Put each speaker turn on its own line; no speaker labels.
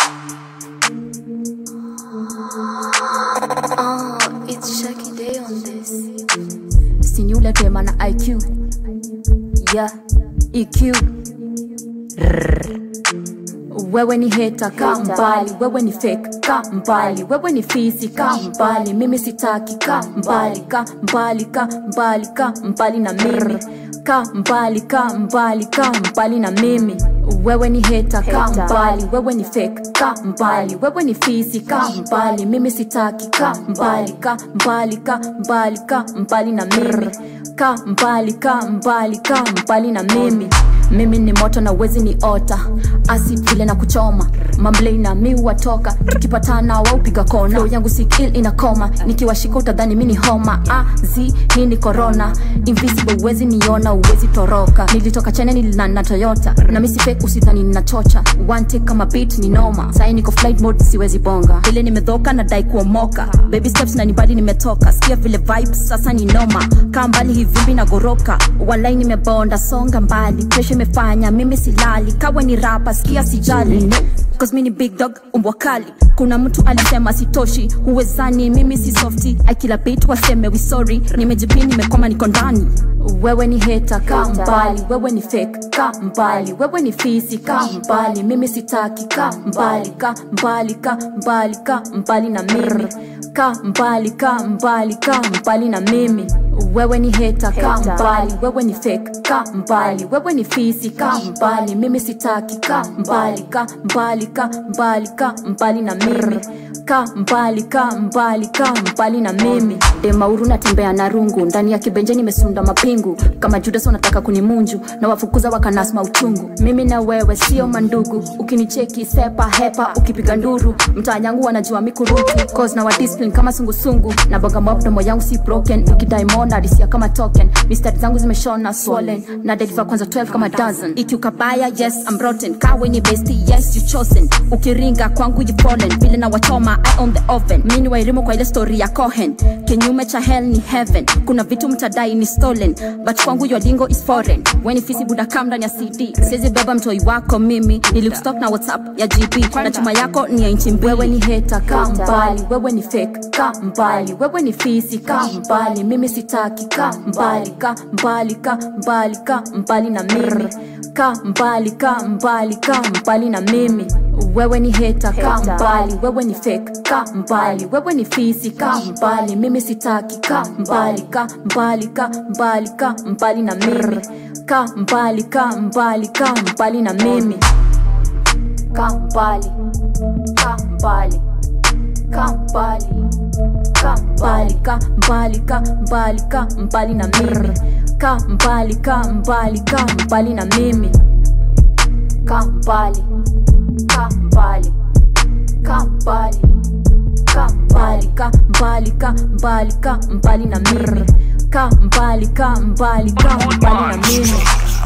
Oh, it's Shaki Day on this.
Siniulete mana IQ yeah EQ Rrr. wewe ni heta ka mbali wewe ni fake ka mbali wewe ni fisi ka mbali mimi sitaki ka mbali ka mbali ka mbali ka mbali na mimi ka mbali ka mbali ka mbali na mimi wewe ni heta ka mbali wewe ni fake ka mbali wewe ni fisi ka mbali mimi sitaki ka mbali ka mbali ka mbali ka mbali na mimi ka mbali ka mbali ka mbali na mimi mimi ni moto na wezi ni ota acid vile na kuchoma mamblei na mi watoka tukipatana waupiga kona Flow yangu sikil inakoma nikiwashika utadhani mi ni homa azi hii ni corona invisible uwezi niona uwezi toroka nilitoka chene nilina na toyota na misi fake usidhani ninachocha one take kama beat ni noma sai niko flight mode siwezi bonga vile nimedhoka na dai kuomoka baby steps na nibali nimetoka sikia vile vibes sasa ni noma kaa mbali hivumbi na goroka walai nimebonda songa mbali kesho imefanya mimi silali kawe ni rapa sikia sijali Cause mi ni big dog umbwa kali kuna mtu alisema sitoshi huwezani mimi si softi akila bit waseme we sorry nimejipini nimekoma niko ndani wewe ni heta ka mbali wewe ni fake ka mbali wewe ni fisi ka mbali mimi sitaki ka mbali ka mbali ka mbali ka mbali na mimi ka mbali ka mbali ka mbali na mimi wewe ni heta ka mbali wewe ni fake ka mbali wewe ni fisi ka mbali mimi sitaki ka mbali ka mbali ka mbali ka mbali na mimi ka mbali ka mbali ka mbali na mimi demauru natembea na rungu ndani ya kibenje nimesunda mapingu kama judas wanataka kunimunju na wafukuza wakanasma uchungu mimi na wewe sio mandugu ukinicheki sepa hepa ukipiga nduru mtaa yangu wanajua mikurutu cause na wadiscipline kama sungusungu na bonga mdomo yangu si broken ukidaimona adisia kama token mistari zangu zimeshona swollen na deliver kwanza 12 kama dozen ikiukabaya yes I'm rotten kawe ni besti yes you chosen ukiringa kwangu you fallen vile na wachoma I on the oven mini wairimu kwa ile story ya Cohen kinyume cha hell ni heaven kuna vitu mtadai ni stolen but kwangu your lingo is foreign when fisi buda kam ndani ya CD siwezi beba mtoi wako mimi nilikustok na WhatsApp ya GP na chuma yako ni ya inchi mbili wewe ni heta ka mbali wewe ni fake ka mbali wewe ni fisi ka mbali mimi sitaki ka mbali ka mbali ka mbali ka mbali na mimi ka mbali ka mbali ka mbali na mimi wewe ni heta ka mbali wewe ni fake ka mbali wewe ni fisi ka mbali mimi sitaki ka mbali ka mbali ka mbali ka mbali na mimi ka mbali ka mbali ka mbali na mimi ka mbali ka mbali ka mbali ka mbali ka mbali ka mbali ka mbali na mimi ka mbali ka mbali ka mbali na mimi ka mbali ka mbali ka mbali ka mbali ka mbali ka mbali ka mbali na mimi ka mbali ka mbali ka mbali na mimi